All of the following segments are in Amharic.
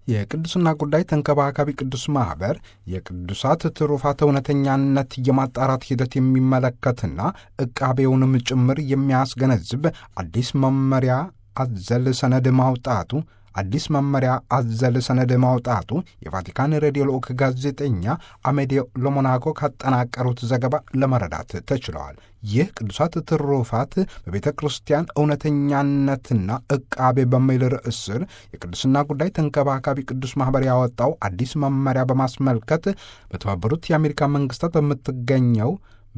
የቅዱስና ጉዳይ ተንከባካቢ ቅዱስ ማኅበር የቅዱሳት ትሩፋት እውነተኛነት የማጣራት ሂደት የሚመለከትና ዕቃቤውንም ጭምር የሚያስገነዝብ አዲስ መመሪያ አዘል ሰነድ ማውጣቱ አዲስ መመሪያ አዘል ሰነድ ማውጣቱ የቫቲካን ሬዲዮ ልዑክ ጋዜጠኛ አሜዲዮ ሎሞናኮ ካጠናቀሩት ዘገባ ለመረዳት ተችለዋል። ይህ ቅዱሳት ትሩፋት በቤተ ክርስቲያን እውነተኛነትና ዕቃቤ በሚል ርዕስ ስር የቅዱስና ጉዳይ ተንከባካቢ ቅዱስ ማኅበር ያወጣው አዲስ መመሪያ በማስመልከት በተባበሩት የአሜሪካ መንግሥታት በምትገኘው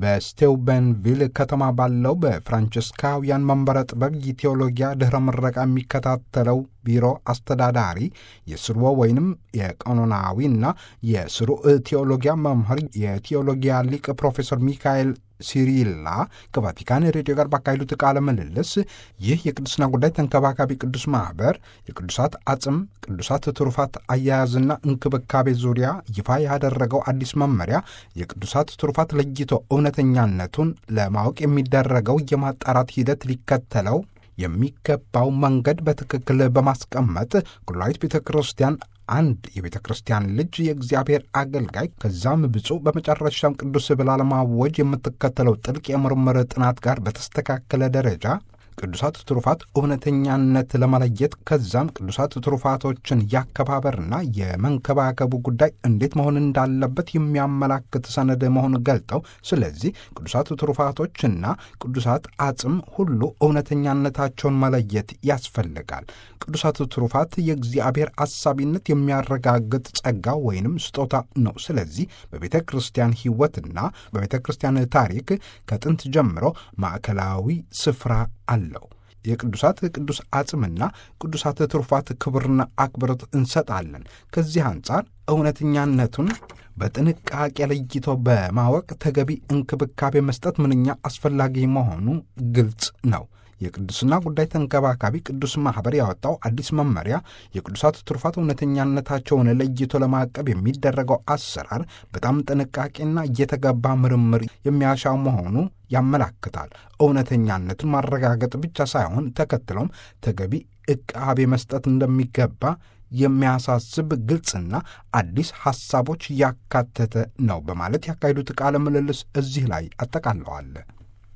በስቴውበንቪል ከተማ ባለው በፍራንቸስካውያን መንበረ ጥበብ የቴዎሎጊያ ድኅረ ምረቃ የሚከታተለው ቢሮ አስተዳዳሪ የስርወ ወይንም የቀኖናዊና የስሩዕ ቴዎሎጊያ መምህር የቴዎሎጊያ ሊቅ ፕሮፌሰር ሚካኤል ሲሪላ ከቫቲካን ሬዲዮ ጋር ባካሄዱት ቃለ ምልልስ ይህ የቅዱስና ጉዳይ ተንከባካቢ ቅዱስ ማኅበር የቅዱሳት አጽም ቅዱሳት ትሩፋት አያያዝና እንክብካቤ ዙሪያ ይፋ ያደረገው አዲስ መመሪያ የቅዱሳት ትሩፋት ለይቶ እውነተኛነቱን ለማወቅ የሚደረገው የማጣራት ሂደት ሊከተለው የሚገባው መንገድ በትክክል በማስቀመጥ ኩላዊት ቤተ ክርስቲያን አንድ የቤተ ክርስቲያን ልጅ የእግዚአብሔር አገልጋይ ከዛም ብፁዕ በመጨረሻም ቅዱስ ብላ ለማወጅ የምትከተለው ጥልቅ የምርምር ጥናት ጋር በተስተካከለ ደረጃ ቅዱሳት ትሩፋት እውነተኛነት ለመለየት ከዛም ቅዱሳት ትሩፋቶችን ያከባበርና የመንከባከቡ ጉዳይ እንዴት መሆን እንዳለበት የሚያመላክት ሰነድ መሆኑን ገልጠው ስለዚህ ቅዱሳት ትሩፋቶችና ቅዱሳት አጽም ሁሉ እውነተኛነታቸውን መለየት ያስፈልጋል። ቅዱሳት ትሩፋት የእግዚአብሔር አሳቢነት የሚያረጋግጥ ጸጋ ወይንም ስጦታ ነው። ስለዚህ በቤተ ክርስቲያን ሕይወትና በቤተ ክርስቲያን ታሪክ ከጥንት ጀምሮ ማዕከላዊ ስፍራ አለው። የቅዱሳት ቅዱስ አጽምና ቅዱሳት ትሩፋት ክብርና አክብሮት እንሰጣለን። ከዚህ አንጻር እውነተኛነቱን በጥንቃቄ ለይቶ በማወቅ ተገቢ እንክብካቤ መስጠት ምንኛ አስፈላጊ መሆኑ ግልጽ ነው። የቅዱስና ጉዳይ ተንከባካቢ ቅዱስ ማኅበር ያወጣው አዲስ መመሪያ የቅዱሳት ትሩፋት እውነተኛነታቸውን ለይቶ ለማቀብ የሚደረገው አሰራር በጣም ጥንቃቄና እየተገባ ምርምር የሚያሻው መሆኑ ያመላክታል። እውነተኛነቱን ማረጋገጥ ብቻ ሳይሆን ተከትሎም ተገቢ ዕቃቤ መስጠት እንደሚገባ የሚያሳስብ ግልጽና አዲስ ሐሳቦች ያካተተ ነው በማለት ያካሄዱት ቃለ ምልልስ እዚህ ላይ አጠቃለዋል።